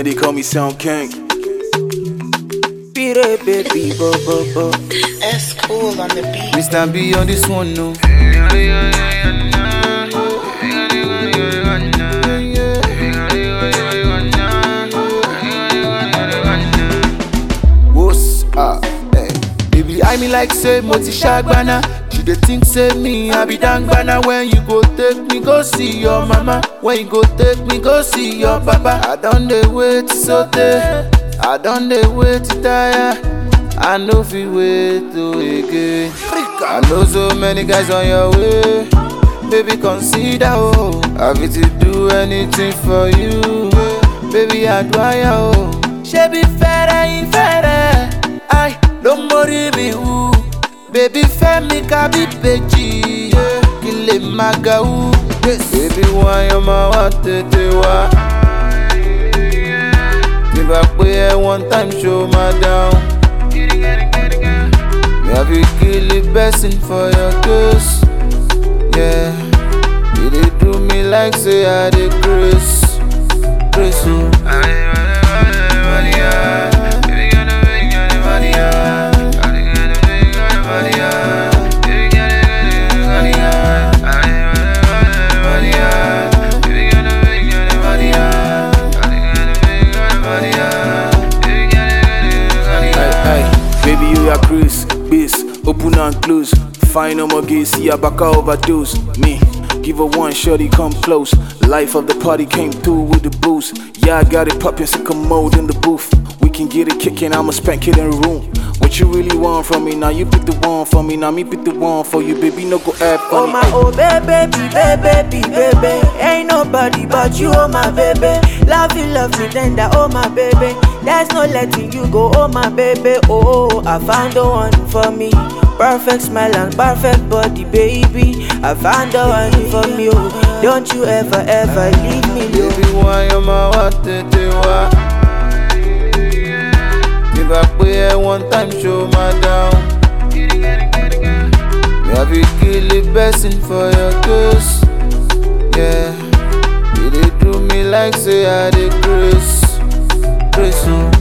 they call me Sound King. Beat it, baby, bo bo bo. S cool on the beat. Mr. B on this one, no. What's up? Hey. Baby, I me like say moti shagbana. She dey think say me I be dangbana. When you go take me go see your mama. When you go take me go see your papa. I don't dey wait so day. I don't dey wait to tire. I know fi wait to again. I know so many guys on your way. Baby, consider oh. I fit to do anything for you. Baby, I admire oh. Ṣebí fẹ́rẹ̀ ìfẹ́rẹ̀, ai ló ń mórí mi wú. Bébí fẹ́ mi ká bí bèjì, kí n lè máa ga wú. Bébí wọn yan máa wá tètè wá. Tí bá pé ẹ one time show máa dáhùn. Me have you kill the person for your case. Yeah, you dey do me like say I dey grace, grace oh. Hey, hey, baby, you are Chris, Biz, open and close. Fine, no more gay, see a back overdose. Me, give her one shorty, come close. Life of the party came through with the boost. Yeah, I got it poppin', sick mode in the booth. We can get it kicking, I'ma spank it in the room. What you really want from me? Now you pick the one for me, now me pick the one for you, baby. No go act Oh funny. my oh baby, baby, baby, baby. Ain't nobody but you, oh my baby. Love you, love me tender, oh my baby. There's no letting you go, oh my baby. Oh, I found the one for me. Perfect smile and perfect body, baby. I found the one for me. Oh, don't you ever, ever leave me, no. Baby, why am I what tètè wá? Tí bá pé ẹ one time show máa dáhùn. Me have you kill the person for your case. Yeah, you dey do me like say I dey grace, grace oh.